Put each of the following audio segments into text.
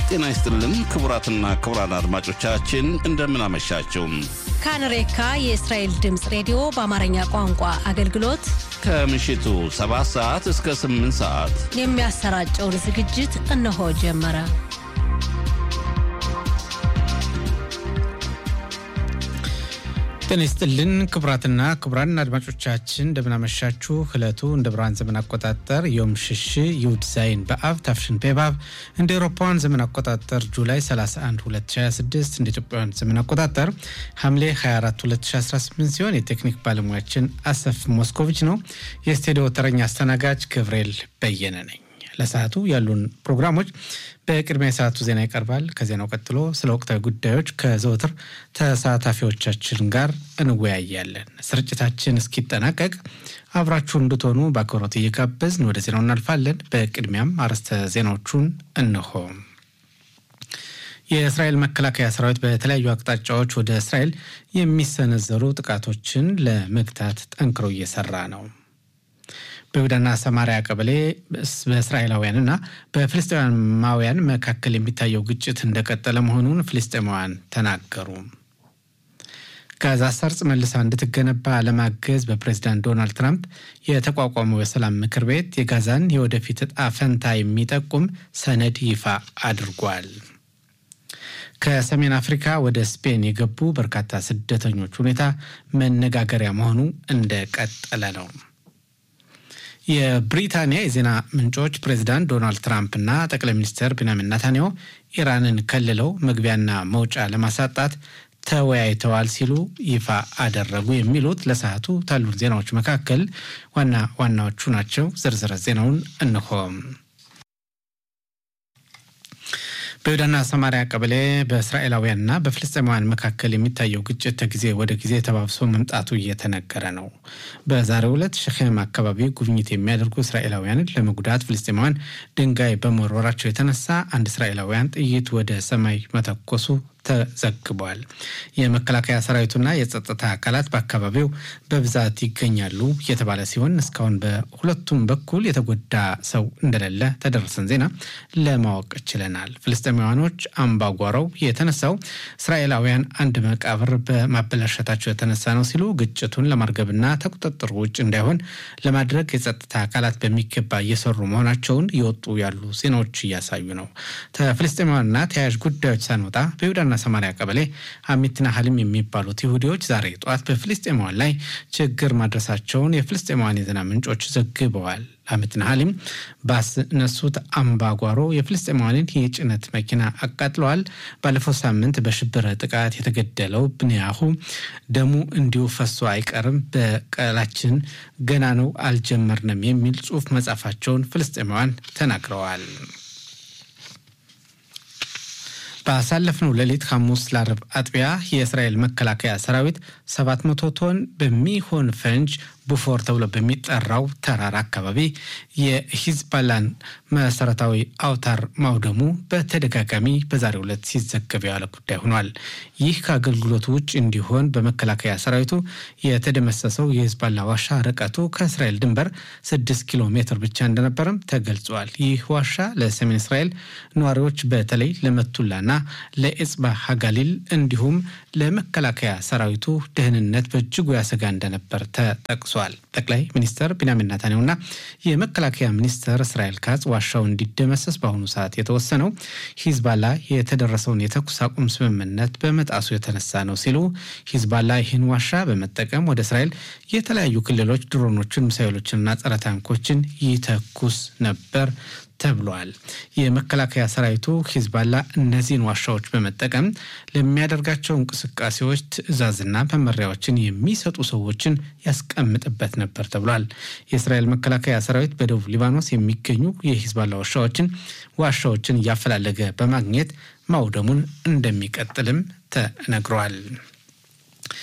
ጤና ይስጥልን ክቡራትና ክቡራን አድማጮቻችን እንደምን አመሻችሁ። ካንሬካ የእስራኤል ድምፅ ሬዲዮ በአማርኛ ቋንቋ አገልግሎት ከምሽቱ 7 ሰዓት እስከ 8 ሰዓት የሚያሰራጨውን ዝግጅት እነሆ ጀመረ። ጤና ይስጥልን ክቡራትና ክቡራን አድማጮቻችን እንደምናመሻችሁ። ዕለቱ እንደ ብርሃን ዘመን አቆጣጠር ዮም ሽሽ ይሁድ ዛይን በአብ ታፍሽን ቤባብ እንደ ኤሮፓውያን ዘመን አቆጣጠር ጁላይ 31 2026 እንደ ኢትዮጵያውያን ዘመን አቆጣጠር ሐምሌ 24 2018 ሲሆን የቴክኒክ ባለሙያችን አሰፍ ሞስኮቪች ነው። የስቱዲዮ ተረኛ አስተናጋጅ ገብርኤል በየነ ነኝ። ለሰዓቱ ያሉን ፕሮግራሞች በቅድሚያ የሰዓቱ ዜና ይቀርባል። ከዜናው ቀጥሎ ስለ ወቅታዊ ጉዳዮች ከዘወትር ተሳታፊዎቻችን ጋር እንወያያለን። ስርጭታችን እስኪጠናቀቅ አብራችሁን እንድትሆኑ በአክብሮት እየጋበዝን ወደ ዜናው እናልፋለን። በቅድሚያም አርዕስተ ዜናዎቹን እንሆ። የእስራኤል መከላከያ ሰራዊት በተለያዩ አቅጣጫዎች ወደ እስራኤል የሚሰነዘሩ ጥቃቶችን ለመግታት ጠንክሮ እየሰራ ነው። በይሁዳና ሰማሪያ ቀበሌ በእስራኤላውያንና በፍልስጤማውያን መካከል የሚታየው ግጭት እንደቀጠለ መሆኑን ፍልስጤማውያን ተናገሩ። ጋዛ ሰርጽ መልሳ እንድትገነባ ለማገዝ በፕሬዚዳንት ዶናልድ ትራምፕ የተቋቋመው የሰላም ምክር ቤት የጋዛን የወደፊት እጣ ፈንታ የሚጠቁም ሰነድ ይፋ አድርጓል። ከሰሜን አፍሪካ ወደ ስፔን የገቡ በርካታ ስደተኞች ሁኔታ መነጋገሪያ መሆኑ እንደቀጠለ ነው። የብሪታንያ የዜና ምንጮች ፕሬዚዳንት ዶናልድ ትራምፕና ጠቅላይ ሚኒስትር ቤንያሚን ናታንያሁ ኢራንን ከልለው መግቢያና መውጫ ለማሳጣት ተወያይተዋል ሲሉ ይፋ አደረጉ። የሚሉት ለሰዓቱ ካሉን ዜናዎች መካከል ዋና ዋናዎቹ ናቸው። ዝርዝር ዜናውን እንሆም። በይሁዳና ሰማሪያ ቀበሌ በእስራኤላውያንና በፍልስጤማውያን መካከል የሚታየው ግጭት ከጊዜ ወደ ጊዜ ተባብሶ መምጣቱ እየተነገረ ነው። በዛሬው ዕለት ሸኼም አካባቢ ጉብኝት የሚያደርጉ እስራኤላውያንን ለመጉዳት ፍልስጤማውያን ድንጋይ በመወርወራቸው የተነሳ አንድ እስራኤላውያን ጥይት ወደ ሰማይ መተኮሱ ተዘግቧል። የመከላከያ ሰራዊቱና የጸጥታ አካላት በአካባቢው በብዛት ይገኛሉ የተባለ ሲሆን እስካሁን በሁለቱም በኩል የተጎዳ ሰው እንደሌለ ተደረሰን ዜና ለማወቅ ችለናል። ፍልስጤማውያኖች አምባጓሮው የተነሳው እስራኤላውያን አንድ መቃብር በማበላሸታቸው የተነሳ ነው ሲሉ ግጭቱን ለማርገብና ከቁጥጥር ውጭ እንዳይሆን ለማድረግ የጸጥታ አካላት በሚገባ እየሰሩ መሆናቸውን እየወጡ ያሉ ዜናዎች እያሳዩ ነው። ከፍልስጤማውያንና ተያያዥ ጉዳዮች ሳንወጣ በይሁዳና ሰማሪያ ቀበሌ አሚትና ሀሊም የሚባሉት ይሁዲዎች ዛሬ ጠዋት በፍልስጤማውያን ላይ ችግር ማድረሳቸውን የፍልስጤማውያን የዜና ምንጮች ዘግበዋል። አሚትና ሀሊም ባስነሱት አምባጓሮ የፍልስጤማውያንን የጭነት መኪና አቃጥለዋል። ባለፈው ሳምንት በሽብር ጥቃት የተገደለው ብንያሁ ደሙ እንዲሁ ፈሶ አይቀርም፣ በቀላችን ገና ነው፣ አልጀመርንም የሚል ጽሑፍ መጻፋቸውን ፍልስጤማውያን ተናግረዋል። ባሳለፍነው ሌሊት ሐሙስ ለአርብ አጥቢያ የእስራኤል መከላከያ ሰራዊት 700 ቶን በሚሆን ፈንጅ ቡፎር ተብሎ በሚጠራው ተራራ አካባቢ የሂዝባላን መሰረታዊ አውታር ማውደሙ በተደጋጋሚ በዛሬው ዕለት ሲዘገብ የዋለ ጉዳይ ሆኗል። ይህ ከአገልግሎቱ ውጭ እንዲሆን በመከላከያ ሰራዊቱ የተደመሰሰው የሂዝባላ ዋሻ ርቀቱ ከእስራኤል ድንበር 6 ኪሎ ሜትር ብቻ እንደነበረም ተገልጿል። ይህ ዋሻ ለሰሜን እስራኤል ነዋሪዎች በተለይ ለመቱላና ለኤጽባ ሀጋሊል እንዲሁም ለመከላከያ ሰራዊቱ ደህንነት በእጅጉ ያሰጋ እንደነበር ተጠቅሷል። ጠቅላይ ሚኒስትር ቢንያሚን ናታንያሁና የመከላከያ ሚኒስትር እስራኤል ካጽ ዋሻው እንዲደመሰስ በአሁኑ ሰዓት የተወሰነው ሂዝባላ የተደረሰውን የተኩስ አቁም ስምምነት በመጣሱ የተነሳ ነው ሲሉ ሂዝባላ ይህን ዋሻ በመጠቀም ወደ እስራኤል የተለያዩ ክልሎች ድሮኖችን፣ ሚሳይሎችንና ጸረ ታንኮችን ይተኩስ ነበር ተብሏል። የመከላከያ ሰራዊቱ ሂዝባላ እነዚህን ዋሻዎች በመጠቀም ለሚያደርጋቸው እንቅስቃሴዎች ትዕዛዝና መመሪያዎችን የሚሰጡ ሰዎችን ያስቀምጥበት ነበር ተብሏል። የእስራኤል መከላከያ ሰራዊት በደቡብ ሊባኖስ የሚገኙ የሂዝባላ ዋሻዎችን ዋሻዎችን እያፈላለገ በማግኘት ማውደሙን እንደሚቀጥልም ተነግሯል።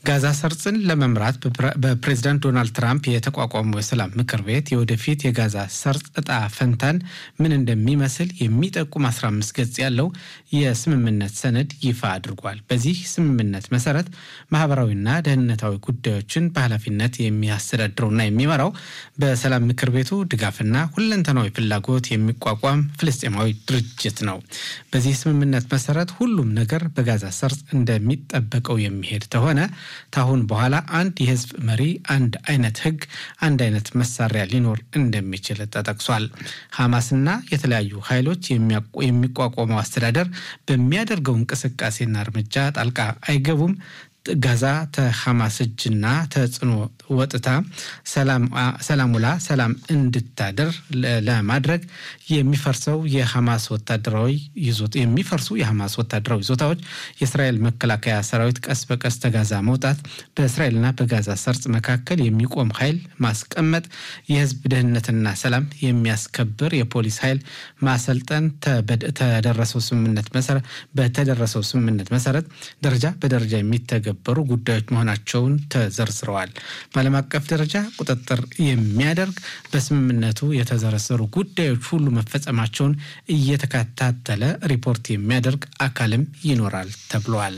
ጋዛ ሰርጽን ለመምራት በፕሬዚዳንት ዶናልድ ትራምፕ የተቋቋመው የሰላም ምክር ቤት የወደፊት የጋዛ ሰርጽ እጣ ፈንታን ምን እንደሚመስል የሚጠቁም 15 ገጽ ያለው የስምምነት ሰነድ ይፋ አድርጓል። በዚህ ስምምነት መሰረት ማህበራዊና ደህንነታዊ ጉዳዮችን በኃላፊነት የሚያስተዳድረውና የሚመራው በሰላም ምክር ቤቱ ድጋፍና ሁለንተናዊ ፍላጎት የሚቋቋም ፍልስጤማዊ ድርጅት ነው። በዚህ ስምምነት መሰረት ሁሉም ነገር በጋዛ ሰርጽ እንደሚጠበቀው የሚሄድ ተሆነ ታሁን በኋላ አንድ የህዝብ መሪ፣ አንድ አይነት ህግ፣ አንድ አይነት መሳሪያ ሊኖር እንደሚችል ተጠቅሷል። ሐማስና የተለያዩ ኃይሎች የሚቋቋመው አስተዳደር በሚያደርገው እንቅስቃሴና እርምጃ ጣልቃ አይገቡም። ጋዛ ተሐማስ እጅና ተጽዕኖ ወጥታ ሰላም ውላ ሰላም እንድታደር ለማድረግ የሚፈርሰው የሐማስ ወታደራዊ የሚፈርሱ የሐማስ ወታደራዊ ይዞታዎች የእስራኤል መከላከያ ሰራዊት ቀስ በቀስ ተጋዛ መውጣት፣ በእስራኤልና በጋዛ ሰርጽ መካከል የሚቆም ኃይል ማስቀመጥ፣ የህዝብ ደህንነትና ሰላም የሚያስከብር የፖሊስ ኃይል ማሰልጠን ተደረሰው ስምምነት መሰረት በተደረሰው ስምምነት መሰረት ደረጃ በደረጃ የሚተገበሩ ጉዳዮች መሆናቸውን ተዘርዝረዋል። በዓለም አቀፍ ደረጃ ቁጥጥር የሚያደርግ በስምምነቱ የተዘረዘሩ ጉዳዮች ሁሉ መፈጸማቸውን እየተከታተለ ሪፖርት የሚያደርግ አካልም ይኖራል ተብሏል።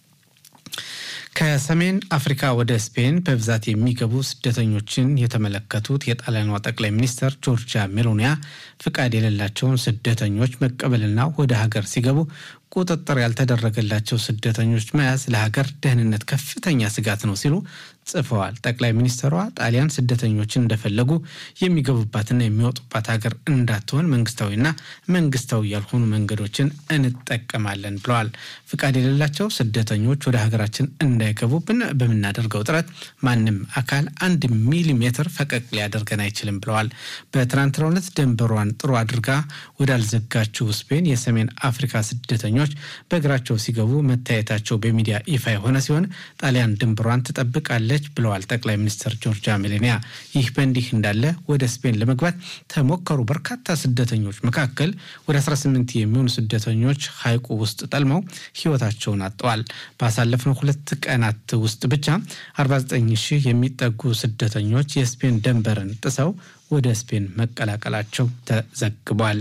ከሰሜን አፍሪካ ወደ ስፔን በብዛት የሚገቡ ስደተኞችን የተመለከቱት የጣሊያኗ ጠቅላይ ሚኒስትር ጆርጂያ ሜሎኒያ ፍቃድ የሌላቸውን ስደተኞች መቀበልና ወደ ሀገር ሲገቡ ቁጥጥር ያልተደረገላቸው ስደተኞች መያዝ ለሀገር ደህንነት ከፍተኛ ስጋት ነው ሲሉ ጽፈዋል። ጠቅላይ ሚኒስትሯ ጣሊያን ስደተኞችን እንደፈለጉ የሚገቡባትና የሚወጡባት ሀገር እንዳትሆን መንግስታዊና መንግስታዊ ያልሆኑ መንገዶችን እንጠቀማለን ብለዋል። ፍቃድ የሌላቸው ስደተኞች ወደ ሀገራችን እንዳይገቡ በምናደርገው ጥረት ማንም አካል አንድ ሚሊሜትር ፈቀቅ ሊያደርገን አይችልም ብለዋል። በትናንትናው ዕለት ድንበሯን ጥሩ አድርጋ ወዳልዘጋችው ስፔን የሰሜን አፍሪካ ስደተኞች በእግራቸው ሲገቡ መታየታቸው በሚዲያ ይፋ የሆነ ሲሆን ጣሊያን ድንበሯን ትጠብቃለች ብለዋል ጠቅላይ ሚኒስትር ጆርጂያ ሜሎኒያ። ይህ በእንዲህ እንዳለ ወደ ስፔን ለመግባት ተሞከሩ በርካታ ስደተኞች መካከል ወደ 18 የሚሆኑ ስደተኞች ሐይቁ ውስጥ ጠልመው ሕይወታቸውን አጥተዋል። ባሳለፍነው ሁለት ቀናት ውስጥ ብቻ 49 ሺህ የሚጠጉ ስደተኞች የስፔን ድንበርን ጥሰው ወደ ስፔን መቀላቀላቸው ተዘግቧል።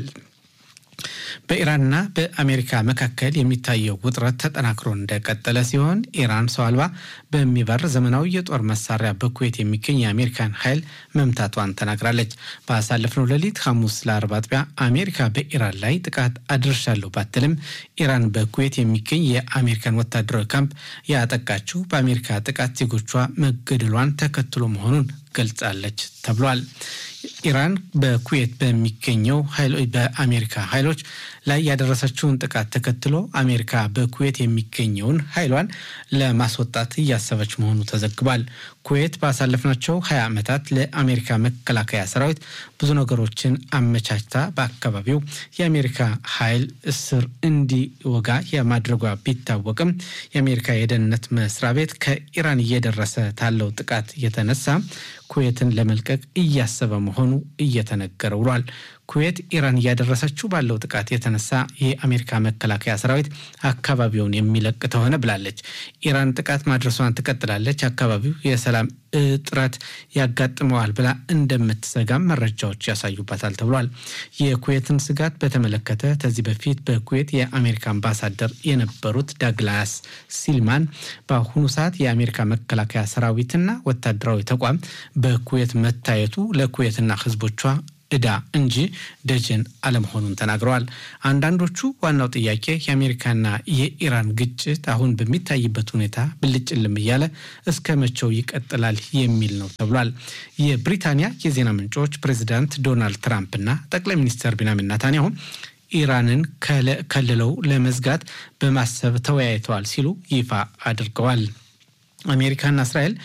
በኢራንና በአሜሪካ መካከል የሚታየው ውጥረት ተጠናክሮ እንደቀጠለ ሲሆን ኢራን ሰው አልባ በሚበር ዘመናዊ የጦር መሳሪያ በኩዌት የሚገኝ የአሜሪካን ኃይል መምታቷን ተናግራለች። ባሳለፍነው ሌሊት ሐሙስ ለአርብ አጥቢያ አሜሪካ በኢራን ላይ ጥቃት አድርሻለሁ ባትልም ኢራን በኩዌት የሚገኝ የአሜሪካን ወታደራዊ ካምፕ ያጠቃችው በአሜሪካ ጥቃት ዜጎቿ መገደሏን ተከትሎ መሆኑን ገልጻለች ተብሏል። ኢራን በኩዌት በሚገኘው በአሜሪካ ኃይሎች ላይ ያደረሰችውን ጥቃት ተከትሎ አሜሪካ በኩዌት የሚገኘውን ኃይሏን ለማስወጣት እያሰበች መሆኑ ተዘግቧል። ኩዌት ባሳለፍናቸው ሀያ ዓመታት ለአሜሪካ መከላከያ ሰራዊት ብዙ ነገሮችን አመቻችታ በአካባቢው የአሜሪካ ኃይል እስር እንዲወጋ የማድረጓ ቢታወቅም የአሜሪካ የደህንነት መስሪያ ቤት ከኢራን እየደረሰ ታለው ጥቃት የተነሳ ኩዌትን ለመልቀቅ እያሰበ መሆኑ እየተነገረ ውሏል። ኩዌት ኢራን እያደረሰችው ባለው ጥቃት የተነሳ የአሜሪካ መከላከያ ሰራዊት አካባቢውን የሚለቅ ተሆነ ብላለች። ኢራን ጥቃት ማድረሷን ትቀጥላለች፣ አካባቢው የሰላም እጥረት ያጋጥመዋል ብላ እንደምትሰጋም መረጃዎች ያሳዩባታል ተብሏል። የኩዌትን ስጋት በተመለከተ ከዚህ በፊት በኩዌት የአሜሪካ አምባሳደር የነበሩት ዳግላስ ሲልማን በአሁኑ ሰዓት የአሜሪካ መከላከያ ሰራዊትና ወታደራዊ ተቋም በኩዌት መታየቱ ለኩዌትና ሕዝቦቿ ዕዳ እንጂ ደጀን አለመሆኑን ተናግረዋል። አንዳንዶቹ ዋናው ጥያቄ የአሜሪካና የኢራን ግጭት አሁን በሚታይበት ሁኔታ ብልጭልም እያለ እስከ መቼው ይቀጥላል የሚል ነው ተብሏል። የብሪታንያ የዜና ምንጮች ፕሬዚዳንት ዶናልድ ትራምፕና ጠቅላይ ሚኒስትር ቢንያሚን ኔታንያሁ ኢራንን ከልለው ለመዝጋት በማሰብ ተወያይተዋል ሲሉ ይፋ አድርገዋል። አሜሪካና እስራኤል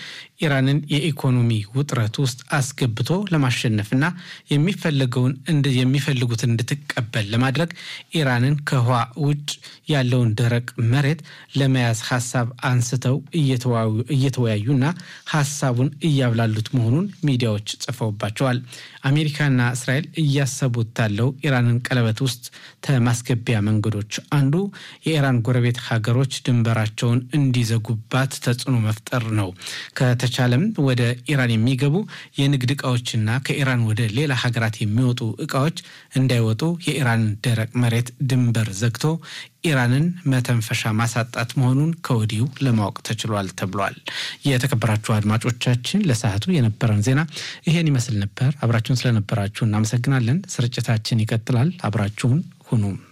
ኢራንን የኢኮኖሚ ውጥረት ውስጥ አስገብቶ ለማሸነፍና የሚፈለገውን የሚፈልጉትን እንድትቀበል ለማድረግ ኢራንን ከውሃ ውጭ ያለውን ደረቅ መሬት ለመያዝ ሀሳብ አንስተው እየተወያዩና ሀሳቡን እያብላሉት መሆኑን ሚዲያዎች ጽፈውባቸዋል። አሜሪካና እስራኤል እያሰቡት ታለው ኢራንን ቀለበት ውስጥ ከማስገቢያ መንገዶች አንዱ የኢራን ጎረቤት ሀገሮች ድንበራቸውን እንዲዘጉባት ተጽዕኖ መፍጠር ነው። ከተቻለም ወደ ኢራን የሚገቡ የንግድ እቃዎችና ከኢራን ወደ ሌላ ሀገራት የሚወጡ እቃዎች እንዳይወጡ የኢራን ደረቅ መሬት ድንበር ዘግቶ ኢራንን መተንፈሻ ማሳጣት መሆኑን ከወዲሁ ለማወቅ ተችሏል ተብሏል። የተከበራችሁ አድማጮቻችን ለሰዓቱ የነበረን ዜና ይሄን ይመስል ነበር። አብራችሁን ስለነበራችሁ እናመሰግናለን። ስርጭታችን ይቀጥላል። አብራችሁን ሁኑ።